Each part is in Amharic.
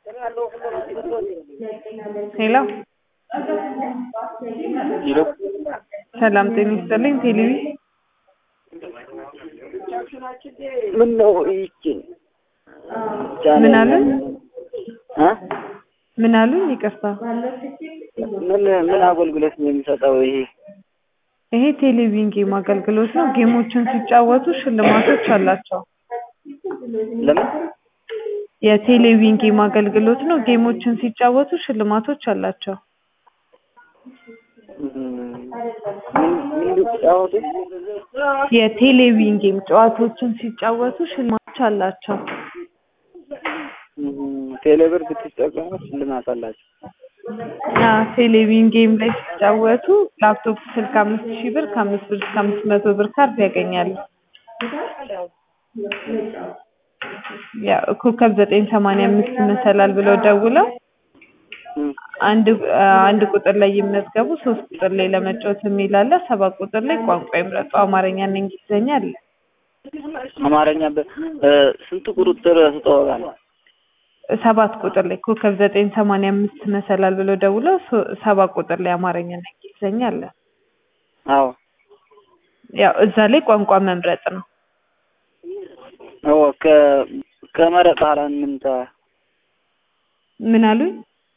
ሄሎ ሄሎ ሰላም ጤና ይስጥልኝ። ቴሌቪ ምን ነው ይችን ምን አሉኝ? እ ምን አሉኝ? ይቅርታ ምን ምን አገልግሎት ነው የሚሰጠው ይሄ? ይሄ ቴሌቪዥን ጌም አገልግሎት ነው። ጌሞችን ሲጫወቱ ሽልማቶች አላቸው። ለምን የቴሌቪዥን ጌም አገልግሎት ነው። ጌሞችን ሲጫወቱ ሽልማቶች አላቸው። ምን ምን ሊጫወቱ? የቴሌቪዥን ጌም ጨዋታዎችን ሲጫወቱ ሽልማቶች አላቸው። ቴሌብር ብትጠቀሙ ሽልማት አላቸው። አ ቴሌቪዥን ጌም ላይ ሲጫወቱ ላፕቶፕ ስልክ አምስት ሺህ ብር ከአምስት ብር እስከ አምስት መቶ ብር ካርድ ያገኛሉ። ያው ኮከብ ዘጠኝ ሰማንያ አምስት መሰላል ብለው ደውለው አንድ አንድ ቁጥር ላይ ይመዝገቡ። ሶስት ቁጥር ላይ ለመጫወት የሚል አለ። ሰባት ቁጥር ላይ ቋንቋ ይምረጡ። አማርኛና እንግሊዝኛ አለ። አማርኛ በ እ ስንት ቁጥር ስጠዋል? ሰባት ቁጥር ላይ ኮከብ ዘጠኝ ሰማንያ አምስት መሰላል ብለው ደውለው ሶ- ሰባት ቁጥር ላይ አማርኛና እንግሊዝኛ አለ። አዎ ያው እዛ ላይ ቋንቋ መምረጥ ነው። አዎ ከ ከመረጥ በኋላ ምን ተ ምን አሉኝ?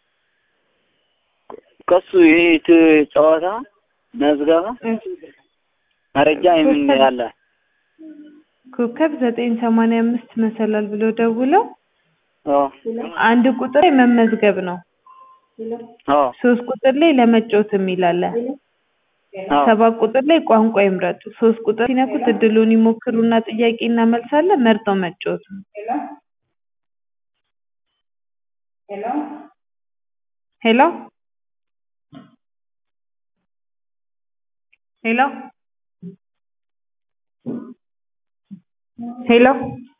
ከሱ ይሄ ት- ጨዋታ መዝገባ መረጃ የምን ያለ ኮከብ ዘጠኝ ሰማንያ አምስት መሰላል ብለው ደውለው አዎ አንድ ቁጥር ላይ መመዝገብ ነው። አዎ ሶስት ቁጥር ላይ ለመጫወት የሚል አለ። አዎ ሰባት ቁጥር ላይ ቋንቋ ይምረጡ። ሶስት ቁጥር ሲነኩት እድሉን ይሞክሩና ጥያቄና መልስ አለ። መርጠው መጫወት ነው። ሄሎ ሄሎ ሄሎ